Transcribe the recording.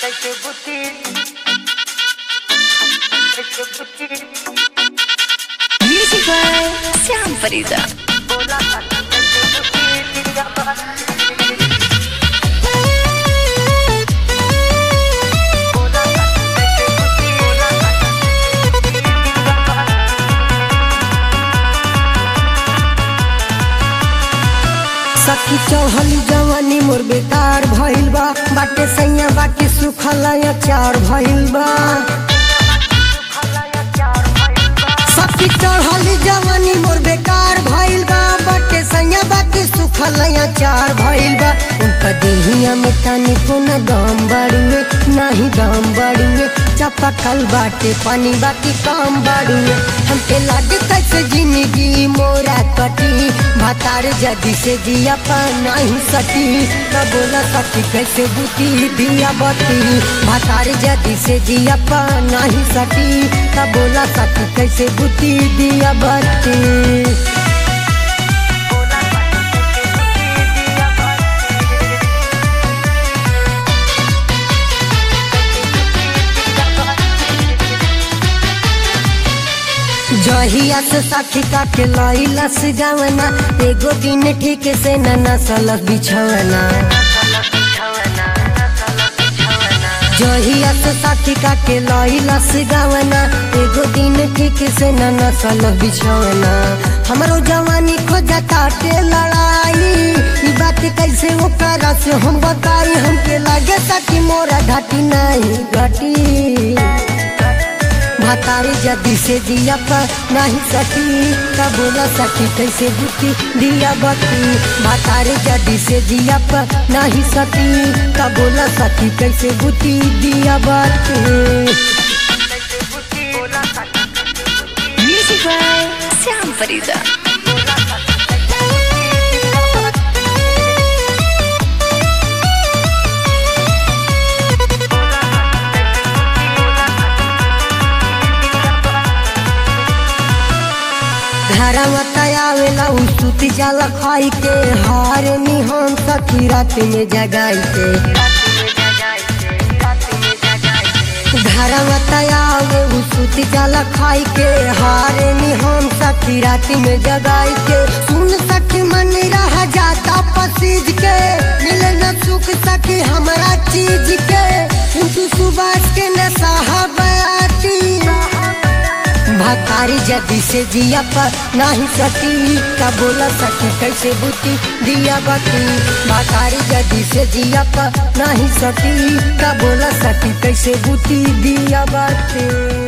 Music by Syam Farida. सखी चौहली जवानी मोर बेकार भइल बा बाटे सैया बाकी सुखल अचार भइल बा सखी चढ़ली जवानी मोर बेकार भइल बा बाटे सैया बाकी सुखल अचार भइल बा उनका देहिया में तनी को न दम बड़ुए नाही दम बड़ुए चपकल बाटे पानी बाकी काम बड़ुए हमके लागे कैसे जिंदगी मोरा कटी भातार जदी से जिया पा नहीं सटी न बोला सखी कैसे बुती दिया बती भातार जदी से जिया पा नहीं सटी न बोला सखी कैसे बुती दिया बती जहिया से साखी का के लैला से गावना एगो दिन ठीक से न नसल बिछवना जहिया से साखी का के लैला से गावना एगो दिन ठीक से न नसल बिछवना हमरो जवानी खोजा ताटे लड़ाई ई बात कैसे ओकरा से हम बताई हमके लागे ताकि मोरा घाटी नहीं घटी भातारी जदी से जिया पर नहीं सकी का बोला सकी कैसे बुती दिया बती भातारी जदी से जिया पर नहीं सकी का बोला सकी कैसे बुती दिया बती Music by Syam Farida. घरवा तयावेला उ सुती जाला खाई के हार निहन सखी रात में जगाई के घरवा तयावे उ सुती जाला खाई के हार निहन सखी रात में जगाई के सुन सखी मन रह जाता पसीज के मिले न सुख सखी हमरा चीज के तू सुबास के न साहबाती भातारी जदी से जिया पर नहीं सकी का बोला सकी कैसे बुती दिया बती भातारी जदी से जिया पर नहीं सकी का बोला सकी कैसे बुती दिया बती